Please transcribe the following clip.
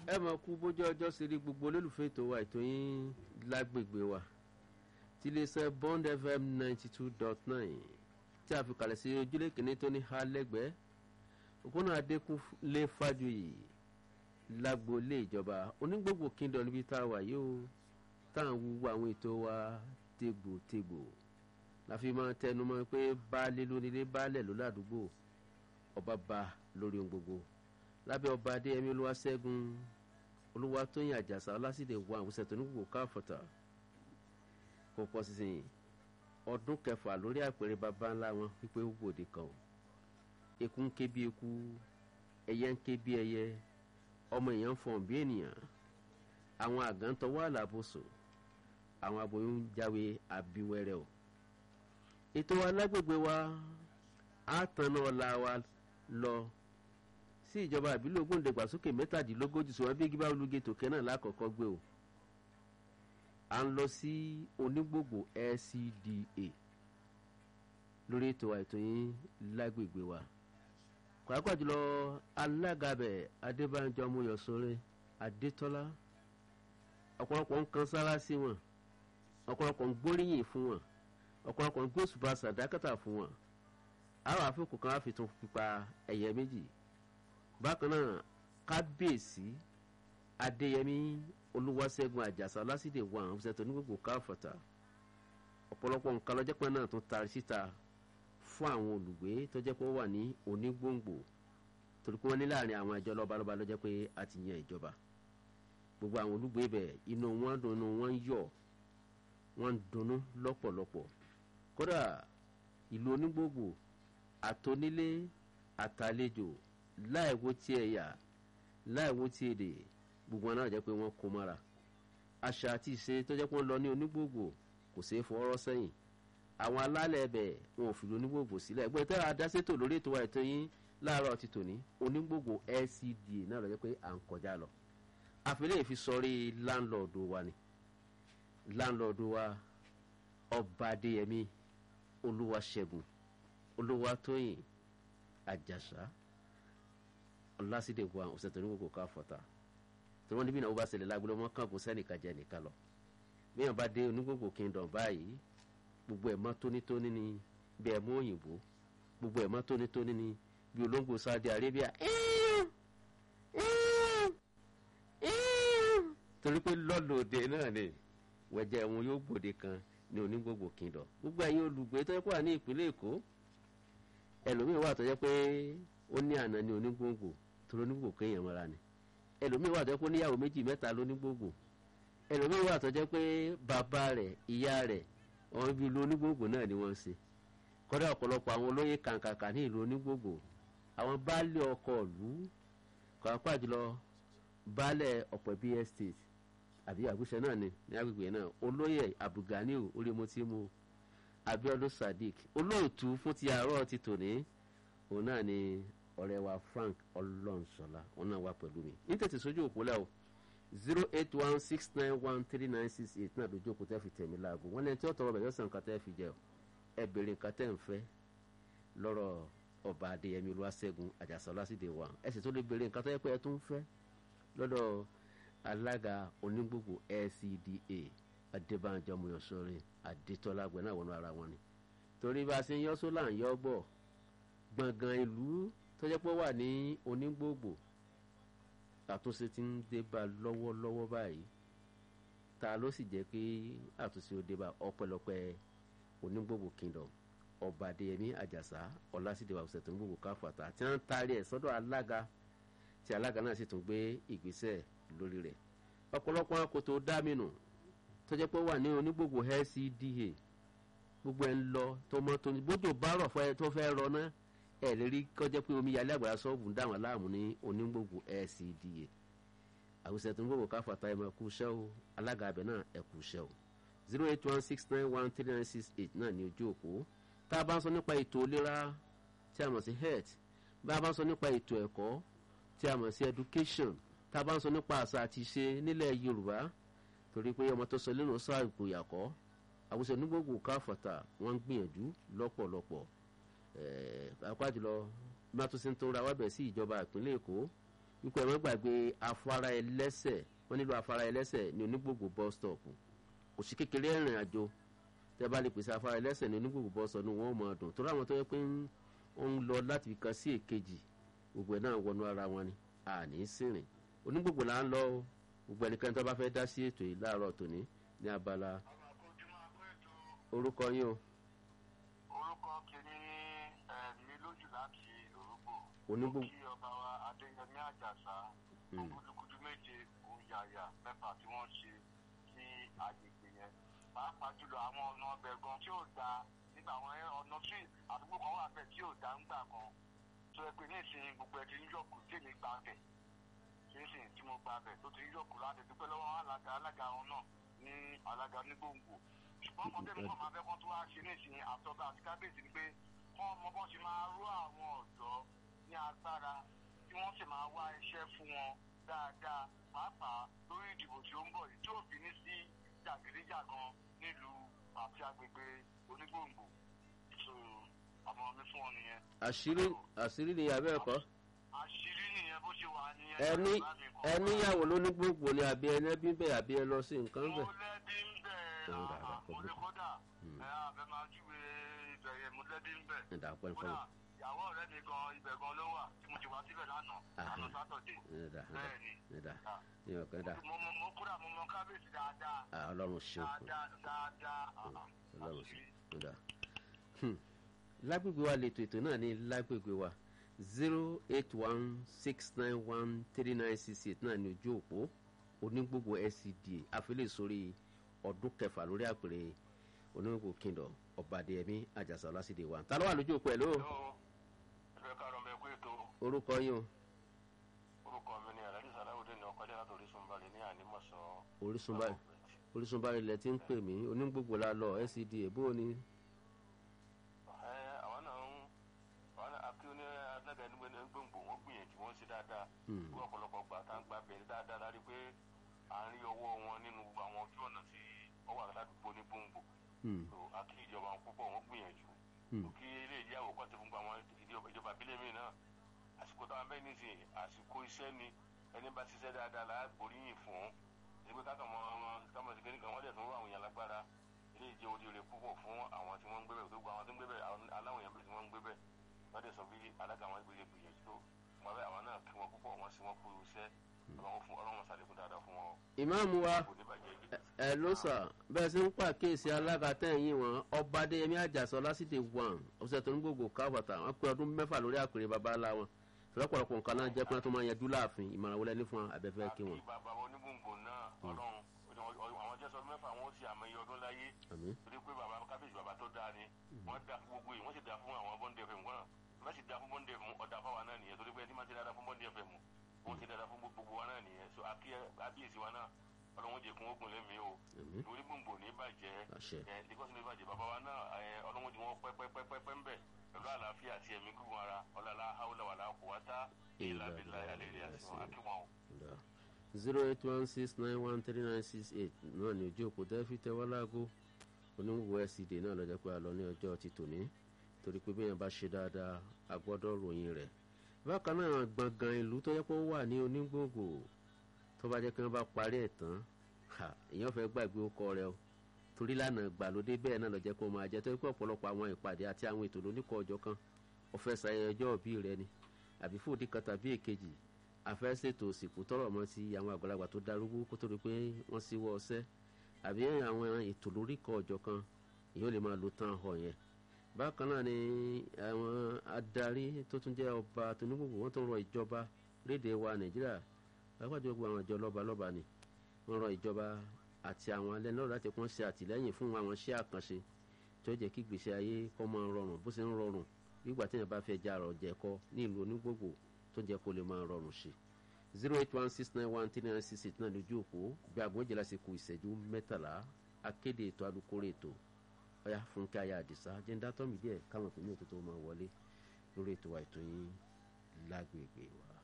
ẹ mọ̀ kú bójú ọjọ́ sí rí gbogbo olólùfẹ́ ètò wa ètò yín lágbègbè wa tí iléeṣẹ́ bond fm ninety two dot nine tí a fi kalẹ̀ sí ojúlé kìíní tó ní ha lẹ́gbẹ̀ẹ́ òpónà adékúnlé fájuyì lágboolé ìjọba onígbògbò kíndọ̀ níbi tá a wà yìí o tá à ń wúwo àwọn ètò wa tégbòtégbò la fi máa tẹnu mọ́ pé baálé lónílé baálẹ̀ ló ládùúgbò ọba ba lórí ohun gbogbo lábẹ́ ọba adéyẹmí olúwaṣẹ́gun olúwatóyìn àjàsà ọlásìdè wà àwùsẹ̀ tó ní gbogbo káfọ̀tà kò pọ̀ sísìn ọdún kẹfà lórí àpèrè baba ńlá wọn wípé ó gbòde kan o eku ń ké bí eku ẹyẹ ń ké bí ẹyẹ ọmọ èèyàn ń fọ̀n bí ènìyàn àwọn àgàn tọwọ́ àlàbòsùn àwọn aboyún ń jáwé àbíwẹ́rẹ́ o ètò alágbègbè wa á tanná ọ̀la wa lọ sí ìjọba ìbílẹ̀ ògbóǹdẹ̀gbàsókè mẹ́tàdínlógójì sọ wọn bí gíbá olùgé tòkè náà lákọ̀ọ́kọ́ gbé o à ń lọ sí onígbògbò lcda lórí ètò àìtó yín lágbègbè wa pàápàá jùlọ alága bẹ̀ adébánjọ amóyọ̀sọ́rẹ́ adétọ́lá ọ̀pọ̀lọpọ̀ ń kan sára sí wọn ọ̀pọ̀lọpọ̀ ń gbóríyìn fún wọn ọ̀pọ̀lọpọ̀ ń gbósùbà sàdákàtà fún wọn àwọn àfikún kan á fi tún pípa ẹ̀yẹ méjì bákan náà kábíyèsí adéyẹmí olúwaṣẹ́gun àjàsà lásìdè wà àwọn ọ̀sẹ̀ tó ní gbogbo káfọ̀tà ọ̀pọ̀lọpọ̀ nǹkan lọ́jọ́ pé náà tún taari síta fún àwọn olùgbé tó jẹ́ pé ó wà ní onígbòǹgbò torí pé wọ́n ní láàrin àwọn ìjọ lọ́balọ́ba lọ́jọ́ pé a ti yan ìjọba gbogbo àwọn olùgbé bẹ̀ inú wọn dùn inú wọn yọ̀ wọ́n ń dunnú lọ́pọ̀lọpọ̀ kódà ìlú onígbòǹgbò àtonílé àtàlejò láìwo tí ẹ̀yà láìwo tí èdè gbogbo wọn náà jẹ́ pé wọ́n kó mọ́ra àṣà àti ìṣe tó jẹ́ pé wọ́n lọ ní onígbòǹgbò kò ṣeé fọwọ́rọ́ sẹ́yìn àwọn alálẹ̀ ẹbẹ̀ wọn ò fi onígbòǹgbò sílẹ̀ ẹgbẹ́ tẹ́lẹ̀ adásètò lórí ètò wa ètò yín láàárọ̀ ti tòní onígbòǹgbò lcda náà lọ jẹ́ pé à ń kọjá lọ àfilẹ̀ fi sọrí láńlọ́ọ̀dù wa ni láńlọ́ọ̀dù wa ọba adéyẹmí olúwaṣẹ́gun olúwatóyìn àjàsá ọlásídẹ̀gbọ́n ọ̀sẹ̀ tó ní gbogbo ká fọ́ta tí wọ́n níbí náà ó bá ṣẹlẹ̀ lágbélé wọn kàn kó sẹ́nìkan jẹ nìkan lọ bíyàn bá dé onígbògbò kingdom báyìí gbogbo ẹ̀ mọ́ tónítóní ni bí ẹ̀ mú òyìnbó gbogbo ẹ̀ mọ́ tónítóní ni bí olóńgbò saudi arabia torí pé lọ́lọ́dẹ náà ni wẹ̀jẹ̀ wọn yóò gbòde kan ní onígbògbò kingdom gbogbo ẹ̀yin olùgbé tó yẹ kó wà ní ìpínlẹ̀ èkó ẹlòmíín wà tó yẹ pé ó ní àná ní onígbòǹgbò torí onígbòǹgbò kéèyàn mọ́ra ni ẹlòmíín wà tó yẹ kó níyàwó méjì mẹ́ta lónígbòǹgbò ẹlòmíín wà tó jẹ́ pé bàbá rẹ̀ ìyá rẹ̀ àwọn ibi ìlú onígbòǹgbò náà ni wọ́n ń ṣe kọ́dà ọ̀pọ̀lọpọ̀ àwọn olóyè kàǹkàǹkà ní ìlú onígbòǹgbò àwọn baálé ọkọ̀ ìlú pàápàá jùlọ baálẹ̀ ọ̀pọ̀ bíi estate àbí àgùṣe náà ni ní agbègbè náà olóyè abdulganiu orímọtímù abiodun sadiq olóòtú fún ti àárọ̀ ti tòní òun náà ni ọ̀rẹ́ wa frank ọlọ́nṣọlá òun náà wà pẹ̀lú mi ní tètè sójú òpó lẹ́wọ̀ zero eight one six nine one three nine six eight náà lójú òkú tẹ́ fi tẹ̀mí láago wọ́n lẹ́ni tí ó tọrọ bẹ̀ yọ̀sán nǹkan tẹ́ fi jẹ́ ẹ bèrè nǹkan tẹ́ ń fẹ́ lọ́rọ̀ ọba adéyẹmí olúwaṣẹ́gun àjàsà ọlásìdè wa ẹ sì tó lè bèrè nǹkan tẹ́ pẹ́ ẹ tún fẹ́ lọ́dọ̀ alága onígbògbò lcda adébánjọ mọ̀yọ́sọ́rẹ́ adétọ́lá àgbẹ̀ náà wọnú ara wọn ni torí bá a ṣe ń yọ́ sólà ń yọ́ gbọ̀ gbọ̀ngàn ìlú tó jẹ́ pé wà ní onígbògbò àtúnṣe ti ń dé bá lọ́wọ́lọ́wọ́ báyìí ta ló sì jẹ́ pé àtúnṣe ó dé bá ọpẹ́lọpẹ́ onígbògbò kingdom ọba adéyẹmí àjàsá ọlásídẹ̀wà ọ̀sẹ̀ tó ń gbògbò káfàtà tí wọ́n ń taari ẹ̀ sọ́dọ̀ alága tí alága náà sì tún gbé ìgbésẹ̀ lórí rẹ̀ ọ̀pọ̀lọpọ̀ akoto dámìnù tó jẹ́ pé wà ní onígbògbò lcda gbogbo ẹ̀ ń lọ tó mọ́ tó ní bójú bá rọ̀ tó fẹ́ rọ náà ẹ lè rí kọjá pé omi yalé àgbàrá sọ́ọ̀bù ń dà wọ́n láàmú ní onígbògbò lcda àwùjọ tó ń gbògbò káfàtà ẹ̀ máa kú iṣẹ́ o alága abẹ náà ẹ̀ kú iṣẹ́ o zero eight one six nine one three nine six eight náà ní ojú òpó tá a bá ń sọ nípa ètò ìlera tí a mọ̀ sí health bá a bá ń sọ nípa ètò ẹ̀kọ́ tí a mọ̀ sí education tá a bá ń sọ nípa àṣà àti ìṣe nílẹ̀ yorùbá torí pé ọmọ tó sọ lẹ́nu sọ àgbòyàkọ́ àwùjọ onígbògbò káfàtà wọ́n ń gbìyànjú lọ́pọ̀lọpọ̀ pàápàá jùlọ mátúnṣe tó ra wábẹ̀ sí ìjọba ìpínlẹ̀ èkó wípé ẹ má gbàgbé afárá ẹlẹ́sẹ̀ wọ́n nílò afárá ẹlẹ́sẹ̀ ní onígbògbò bus stop kò sí kékeré ìrìn àjò tẹ́ bá lè pèsè afárá ẹlẹ́sẹ̀ ní onígbògbò bus stop ní wọ́n mọ̀ ọdún torí àwọn tó yẹ pé ó ń lọ láti kan sí èkejì gbogbo ẹ̀ náà wọnú ara wọn ni àní sìnrìn onígbògbò là ń lọ o gbogbo ẹnikẹ́ni tó bá fẹ́ dá sí ètò yìí láàárọ̀ tòní ní abala orúkọ yín o orúkọ kìíní ẹ̀mí lójú láti òrùgbò onígbò kí ọba wa adéyẹmí àjàsà kúdukúdu méje òyàyà mẹ́fà tí wọ́n ṣe sí agbègbè yẹn pàápàá jùlọ àwọn ọ̀nà ọbẹ̀ gan tí ò da nígbà àwọn ọ̀nà tí àdúgbò kan wà bẹ́ẹ̀ tí ò da ń gbà kan tó yẹ pé ní ìsìn gbogbo ẹ̀ ti ń yọkù tèmi gbà bẹ̀ nísìn tí mo gbà bẹ̀ tó ti ń yọkù láti dúpẹ́ lọ́wọ́ alága alága wọn náà ní alága ní gbòǹgbò ṣùgbọ́n ọmọ tẹ́lẹ̀ kọ́ máa fẹ́ kọ́ tó wá ṣe ní ìsìn àtọ́gbà àti kábíyèsí ni pé kọ́ ọmọ bọ́ ṣe máa rú àwọn ọ̀dọ́ ní agbára tí wọ́n sì máa wá iṣẹ́ fún wọn dáadáa pàápàá lórí ìdìbò tí ó ń bọ̀ yìí tí ò fi ní sí jàgídíjàgan nílùú àti agbègbè onígbòǹgbò so ọmọ mi fún ọ nìyẹn. àṣírí àṣírí ni abẹ́ ẹ̀kọ́ àṣírí nìyẹn bó ṣe wà nìyẹn. ẹni ẹníyàwó lónígbògbò ni àbí ẹni ẹbí bẹ́ẹ̀ àbí ẹ lọ sí nǹkan mo bẹ́ẹ̀. lẹ́bí ń bẹ̀ Ó dà, dà, kò mo lè burú. kódà ẹ̀ àbẹ̀ máa júwe ibẹ̀ yẹn mo lẹ́bí ń bẹ̀. ẹ̀dá pẹ́ fún kódà ìyàwó ọ̀rẹ́ mi gan ibẹ̀ gan ló wà tí mo ti wá síbẹ̀ lánàá Ah. lánàá sátọ̀dé. ẹ̀dá bẹ́ẹ̀ ni ẹ̀dá Ah. ní ọ̀kan ẹ̀dá mo mo mo kódà mo mọ kábíyèsí dáadáa Ah, ọlọ́run ṣeun dáadáa dáadáa. ah, ah. ọlọ́run ṣeun ẹ̀dá. lágbègbè wa lètò ètò náà ní lágbègbè wa zero eight one six nine one three nine six eight náà ní ojú òpó onígbògbò scda àfilẹ̀ sórí ọdún kẹfà lórí àpèrè onígbògbò kingdom ọ̀bàdìyẹmí àjàsà ọlásìdè wa ta ló wà lójú òpó ẹ̀ ló Hello, ẹgbẹ́ karùn-ún bẹ kú ètò orúkọ yín o orúkọ mi ni alhaji salawudeen ní ọkọjá láti orísun balẹ̀ ní ànímọ̀sán. orísun báyìí orísun báyìí lẹ ti ń pè mí onígbògbò la lọ scda bó o ní. ẹ àwọn náà ń àwọn náà akíó ní alága ẹni gbòǹgbò wọn gbìyànjú wọn sí dáadáa Hmm. bí ọ̀pọ̀lọpọ̀ gbà tá ń gba bẹ̀rẹ̀ dáadáa láti pé à ń rí ọwọ́ wọn nínú àwọn ojú ọ̀nà tí wọ́n wà ládùúgbò ní gbòǹgbò Hmm. tó akí ìjọba wọn púpọ̀ wọn gbìyànjú Hmm. kí ilé ìdí àwòkọ́ ti fún àwọn ìjọba ìjọba abílẹ̀ mi náà àsìkò táwọn bẹ́ẹ̀ ní sìn àsìkò iṣẹ́ ni ẹni bá ṣiṣẹ́ dáadáa là á gbóríyìn fún ẹgbẹ́ kákan mọ kámọ̀ sí kékeré wọ́n dẹ̀ tún rú àwọn èèyàn lágbára ilé ìjẹ́ òde òde púpọ̀ fún àwọn tí wọ́n ń gbé bẹ̀ gbogbo àwọn tí ń gbé bẹ̀ àwọn aláwọ̀ èèyàn bí tí wọ́n ń gbé bẹ̀ wọ́n dẹ̀ sọ bí alága àwọn gbé gbìyànjú tó wọn bẹ àwọn náà kí wọn púpọ̀ wọn sì wọn kú iṣẹ́ ọlọ́run fún ọlọ́run sàlékún dáadáa fún wọn ìmáàmù wa kò ní bàjẹ́ ibi ẹ ló sà bẹ́ẹ̀ sí ń pàkíyèsí alága tẹ̀yìn wọn ọba adéyẹmí àjàsọ lásìdè wọn ọ̀sẹ̀ tó ń gbogbo kábàtà wọn pé ọdún mẹ́fà lórí àpèrè baba ńlá wọn lọ́pọ̀lọpọ̀ nǹkan náà jẹ́ pé wọ́n tó máa yanjú láàfin ìmọ̀ràn wọlé ní fún abẹ́fẹ́ kí wọn. àti bàbá onígbòǹgbò náà ọlọ́run àwọn jẹ́ sọdún mẹ́fà wọn ó sì àmọ́ iye ọdún láyé àmín torí pé bàbá kábíyèsí bàbá tó dáa ni wọ́n dá fún gbogbo yìí wọ́n sì dá fún àwọn bọ́ndé fm wọn wọ́n sì dá fún bọ́ndé fm ọ̀dà fáwa náà nìyẹn torí pé ẹni máa ti dáadáa fún bọ́ndé fm wọ́n sì dáadáa fún gbogbo wa náà nìyẹn so àbíyèsí wa náà ọlọ́run jẹ́ kún ogun lẹ́mí o àmín torí gbòǹgbò ní bàjẹ́ àṣẹ ẹ lagos ní bàjẹ́ bàbá wa náà ẹ ọlọ́run jẹ́ wọn pẹ́pẹ́pẹ́pẹ́ ń bẹ̀ pẹ̀lú àlàáfíà àti ẹ̀mí gígùn ara ọ̀làlá haúlà wàlá kùwátá ìlàbílà àlèrè àti wọn akíwọn o. zero eight one six nine one three nine six eight náà ní ojú òpó tẹ́ fi tẹ́ wá láago oníwòwò scd náà lọ́jọ́ pé a lọ ní ọjọ́ ti tòní torí pé bíyàn bá ṣe dáadáa a gbọ́dọ̀ ròyìn rẹ̀ bákan náà gbọ̀ngàn ìlú tó yẹ pé ó wà ní onígbòǹgbò tó bá jẹ́ kí wọ́n bá parí ẹ̀ tán ha, èèyàn fẹ́ gbàgbé ó kọ rẹ o torí lánàá gbàlódé bẹ́ẹ̀ náà lọ́jọ́ pé ó máa jẹ́ torí pé ọ̀pọ̀lọpọ̀ àwọn ìpàdé àti àwọn ètò lóníkọ̀ ọjọ́ kan ọ̀fẹ́ sàyẹn ọjọ́ òbí rẹ ni àbí fòdì kan tàbí èkejì afẹ́ ṣètò òsìkú tọrọ mọ́ ti àwọn àgbàlagbà tó darúgbó kó tó rí pé wọ́n sì wọ́ ọsẹ́ àbí àwọn ètò lóríkọ̀ ọjọ́ kan èèyàn lè máa lo tán họ yẹn bákan náà ni àwọn adarí tó tún jẹ́ ọba tónígbògbò wọ́n tó rọ ìjọba léde wa nàìjíríà pàápàá gbogbo àwọn ìjọ lọ́ba lọ́ba ni wọ́n rọ ìjọba àti àwọn alẹ́ náà láti kún ṣe àtìlẹ́yìn fún àwọn iṣẹ́ àkànṣe tó jẹ́ kí gbèsè ayé kó máa rọrùn bó ṣe ń rọrùn nígbà tí èèyàn bá fẹ́ já ọ̀rọ̀ jẹ̀kọ ní ìlú onígbògbò tó jẹ́ kó lè máa rọrùn ṣe zero eight one six nine one three nine six eight náà lójú òpó bí aago méjìlá ṣe kù ìṣẹ́jú mẹ́tàlá akéde ètò alukóró ètò ọ̀yá fúnkẹ́ ayé àdìsá jẹ́ńdá tọ́mì díẹ̀ káwọn òpin ní òtútù máa wọlé lórí ètò wa ètò yín lágbègbè wa.